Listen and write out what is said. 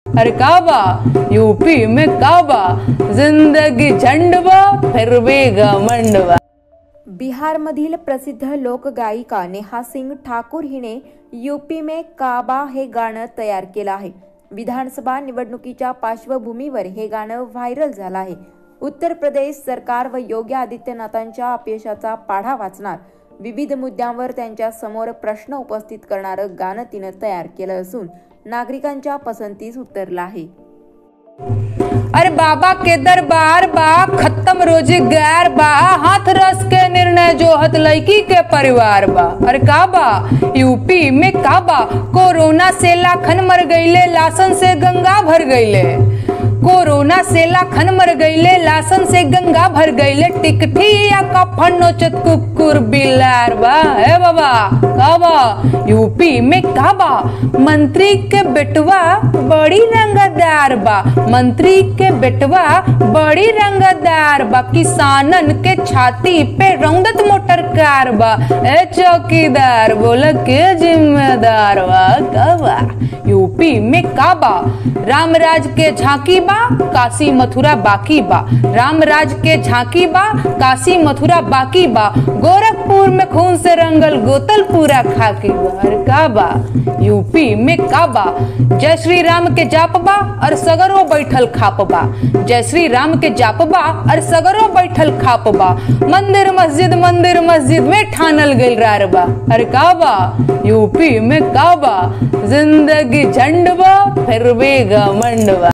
अरे का बा यूपी में का बा जिंदगी झंड बा फिर भी घमंड बा बिहारमधील प्रसिद्ध लोकगायिका नेहा सिंग ठाकूर हिने यूपी में काबा हे गाणं तयार केलं आहे विधानसभा निवडणुकीच्या पार्श्वभूमीवर हे गाणं व्हायरल झालं आहे उत्तर प्रदेश सरकार व योगी आदित्यनाथांच्या अपयशाचा पाढा वाचणार विविध मुद्द्यांवर त्यांच्या समोर प्रश्न उपस्थित करणारं गाणं तिनं तयार केलं असून नागरिकांच्या पसंतीस उतरलं आहे अरे बाबा के दरबार बा खत्म रोजगार बा हाथ रस के निर्णय जो हत लड़की के परिवार बा अरे का बा यूपी में का बा कोरोना से लाखन मर गईले लासन से गंगा भर गईले कोरोना से लाखन मर गईले लासन से गंगा भर गईले टिकठी या कफन नोचत कुकुर बिलार बा हे बाबा का बा यूपी में का बा मंत्री के बेटवा बड़ी रंगदार बा मंत्री के बेटवा बड़ी रंगदार बा किसानन के छाती पे रौदत मोटर कार बा ए चौकीदार बोला के जिम्मेदार बा का बा यूपी में का बा रामराज के झांकी बा काशी मथुरा बाकी बा रामराज के झांकी बा काशी मथुरा बाकी बा गोरखपुर में खून से रंगल गोतल पूरा खाकी बा अरे का बा यूपी में का बा जय श्री राम के जाप बा और सगरो बैठल खाप बा जय श्री राम के जाप बा और सगरो बैठल खाप बा मंदिर मस्जिद मंदिर मस्जिद में ठानल गइल रार बा अरे का बा यूपी में का बा जिंदगी झंड बा फिर भी घमंड बा